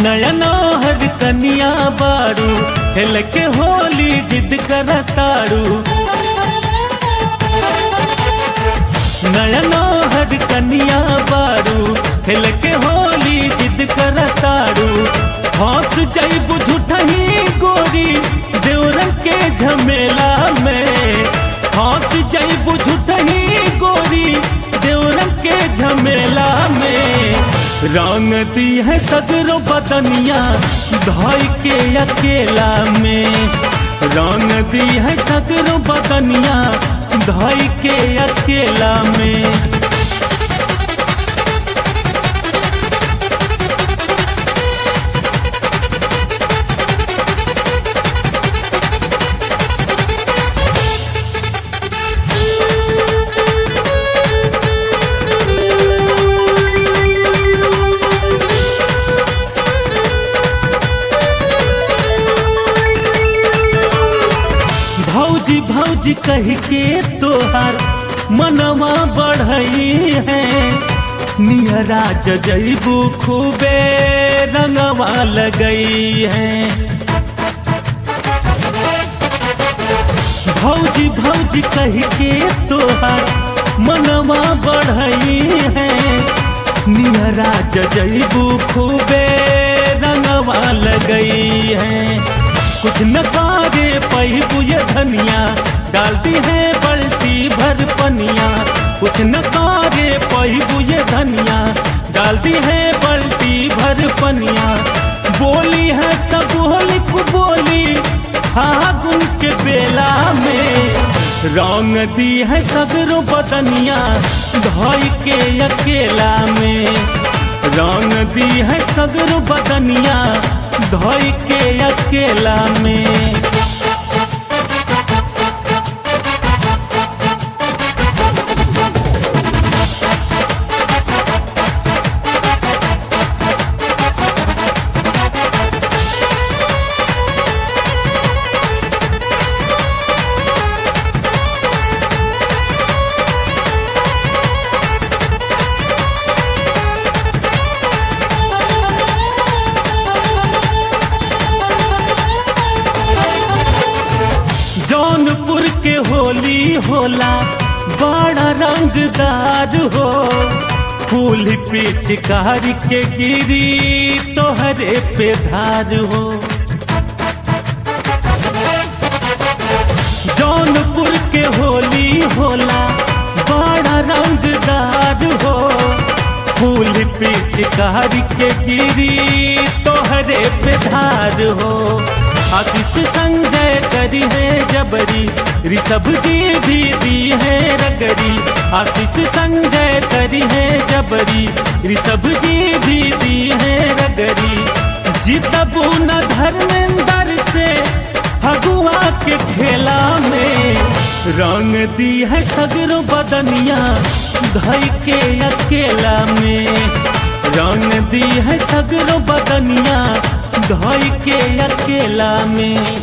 नयना हर कनिया बारू हेल के होली जिद कर तारू नयना हर कनिया बारू हेल के होली जिद कर तारू हौस जैब झूठही गोरी देवरन के झमेला में हौस जैब झूठही गोरी देवरन के झमेला में रंग दी है सगरो बदनिया धाई के अकेला में रंग दी है सगरो बदनिया धाई के अकेला में भौजी भौजी कह के तोहार मनवा बढ़ई है नियरा जजैबू खूबे रंगवा लगई है भौजी भौजी कह के तोहार मनवा बढ़ई है नियरा जजैबू खूबे रंगवा लगई है कुछ न कारे पहिबू ये धनिया डालती है बल्टी भर पनिया कुछ न कारे पहिबू ये धनिया डालती है बल्टी भर पनिया बोली है सब होली को बोली फागुन के बेला में रंग दी है सगरो बदनिया धाई के अकेला में रंग दी है सगरो बदनिया धोई के अकेला में जौनपुर के होली होला बड़ा रंगदार हो फूल पिचकारी के गिरी तोहरे पे धार हो जौनपुर के होली होला बड़ा रंगदार हो फूल पिचकारी के गिरी तोहरे पे धार हो आतिश संजय करी है जबरी ऋषभ जी भी दी है रगरी आतिश संजय करी है जबरी ऋषभ जी भी दी है रगरी जीतबू न धर्मेंद्र से फगुआ के खेला में रंग दी है सगरो बदनिया धई के अकेला में रंग दी है सगरो बदनिया धोई के अकेला में